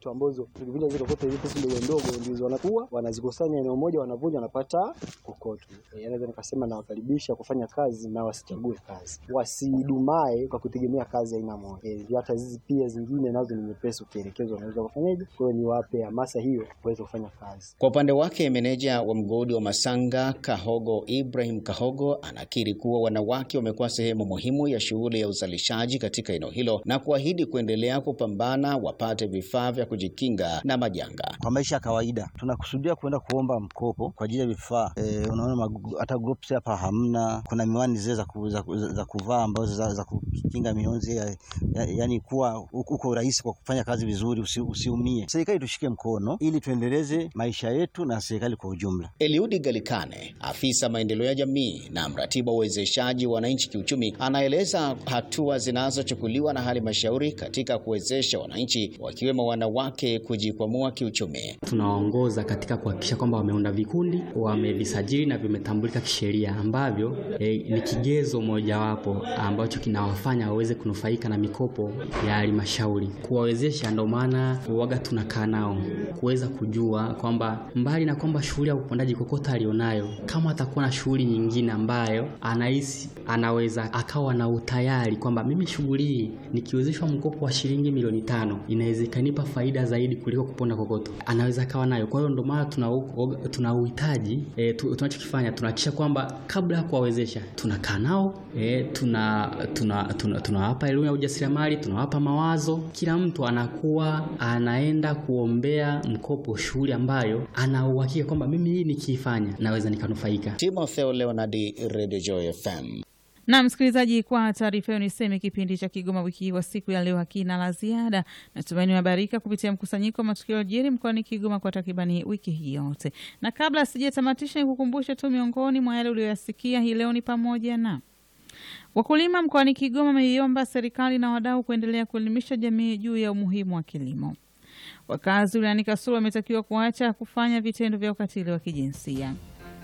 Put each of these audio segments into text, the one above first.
kokoto ambazo tukivunja zile kokoto hizi pesa ndogo ndogo ndizo wanakuwa wanazikusanya eneo moja, wanavunja wanapata kokoto. E, naweza nikasema nawakaribisha kufanya kazi na wasichague kazi, wasidumae kwa kutegemea kazi aina moja. E, hata hizi pia zingine nazo ni nyepesi, ukielekezwa unaweza kufanyaje. Kwa hiyo niwape hamasa hiyo waweze kufanya kazi. Kwa upande wake meneja wa mgodi wa Masanga Kahogo Ibrahim Kahogo anakiri kuwa wanawake wamekuwa sehemu muhimu ya shughuli ya uzalishaji katika eneo hilo na kuahidi kuendelea kupambana wapate vifaa vya kujikinga na majanga. Kwa maisha ya kawaida tunakusudia kwenda kuomba mkopo kwa ajili ya vifaa e, unaona hata groups hapa hamna. Kuna miwani zile za, ku, za, za kuvaa ambazo za, za kukinga mionzi ya, ya, yani kuwa uko rahisi kwa kufanya kazi vizuri, usi, usiumie. Serikali tushike mkono ili tuendeleze maisha yetu na serikali kwa ujumla. Eliudi Galikane, afisa maendeleo ya jamii na mratibu wa uwezeshaji wa wananchi kiuchumi, anaeleza hatua zinazochukuliwa na halmashauri katika kuwezesha wananchi wakiwemo wanawake kujikwamua kiuchumi. Tunawaongoza katika kuhakikisha kwamba wameunda vikundi, wamevisajili na vimetambulika kisheria, ambavyo eh, ni kigezo mojawapo ambacho kinawafanya waweze kunufaika na mikopo ya halmashauri. Kuwawezesha, ndio maana uwaga tunakaa nao kuweza kujua kwamba mbali na kwamba shughuli ya upondaji kokota alionayo, kama atakuwa na shughuli nyingine ambayo anahisi anaweza akawa na utayari kwamba mimi shughuli hii nikiwezeshwa mkopo wa shilingi milioni tano inaweza ikanipa faida zaidi kuliko kuponda kokoto, anaweza akawa nayo. Kwa hiyo ndio maana tuna tuna uhitaji e, tunachokifanya tunahakikisha kwamba kabla ya kuwawezesha tunakaa nao e, tuna tunawapa tuna, tuna elimu ya ujasiriamali, tunawapa mawazo. Kila mtu anakuwa anaenda kuombea mkopo shughuli ambayo ana uhakika kwamba mimi hii nikiifanya naweza nikanufaika. Timotheo Leonardi, Radio Joy FM. Na msikilizaji, kwa taarifa hiyo niseme kipindi cha Kigoma wiki hii wa siku ya leo hakina la ziada. Natumaini umehabarika kupitia mkusanyiko wa matukio yaliyojiri mkoani Kigoma kwa takribani wiki hii yote, na kabla sijatamatisha, nikukumbushe tu miongoni mwa yale uliyoyasikia hii leo ni pamoja na wakulima mkoani Kigoma wameiomba serikali na wadau kuendelea kuelimisha jamii juu ya umuhimu wa kilimo. Wakazi wilayani Kasulu wametakiwa kuacha kufanya vitendo vya ukatili wa kijinsia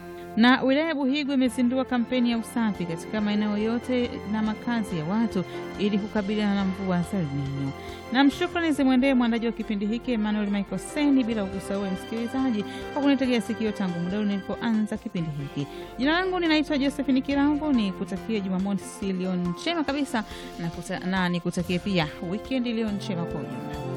na wilaya ya Buhigwe imezindua kampeni ya usafi katika maeneo yote na makazi ya watu ili kukabiliana na mvua za El Nino. Na mshukrani zimwendee mwandaji wa kipindi hiki Emmanuel Michael Seni, bila ukusahau msikilizaji kwa kunitegea sikio tangu muda nilipoanza kipindi hiki. Jina langu ninaitwa Josephine Kirambo, ni kutakia Jumamosi iliyo njema kabisa na, na nikutakie pia wikendi iliyo njema kwa ujumla.